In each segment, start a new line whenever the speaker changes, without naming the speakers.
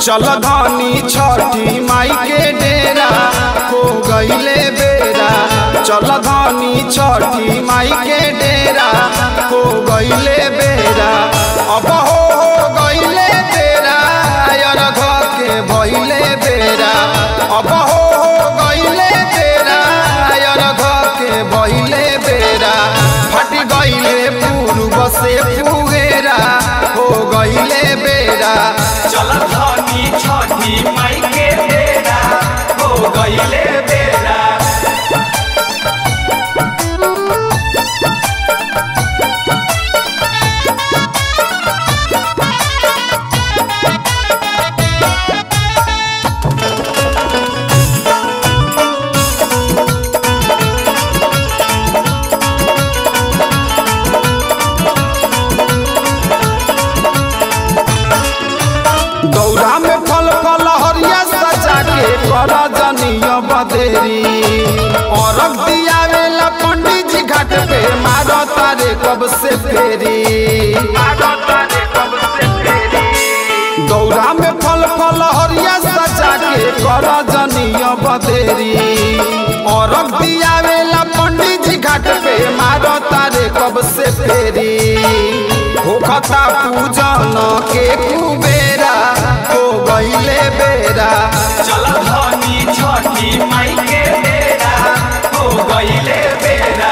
चल धनी छठी माई के डेरा हो गईले बेरा चल धनी छठी माई के डेरा हो गईले बेरा अब हो हो गईले बेरा अरघ के भइले बेरा अब हो हो गईले बेरा अरघ के भइले बेरा फट गईले पूर्व से पुगेरा हो गईले बेरा
चल धनी छठी माई के बेरा हो गईले बेरा
दौरा में फल फल हरिया सजा के कर जनिय बदेरी औरग दियावेला पंडित जी घाट पे मारो तारे कब से फेरी दौरा में फल फल हरिया सजा के कर जनिय बदेरी औरग दियावेला पंडित जी घाट पे मारो तारे कब से फेरी होखता पूजन के कुबेरा हो गईले बेरा
चल धनी छठी माई के बेरा हो गईले बेरा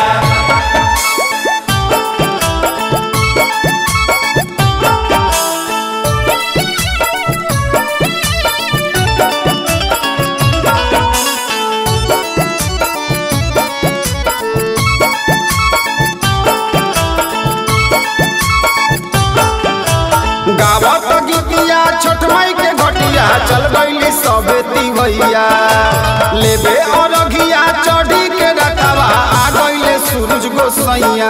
गावत गीतिया छोट माई के घटिया चल गईली सबे तिवैया लेबे अरघिया चढ़ी के रखवा आ गईले सूरज गोसैया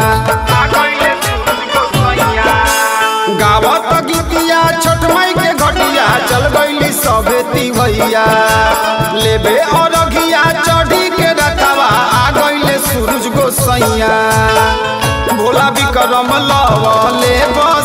गावत गीतिया छोट माई के घटिया चल गईली सबे तिवैया लेबे अरघिया चढ़ी के रखवा आ गईले सूरज गोसैया भोला विक्रम लवले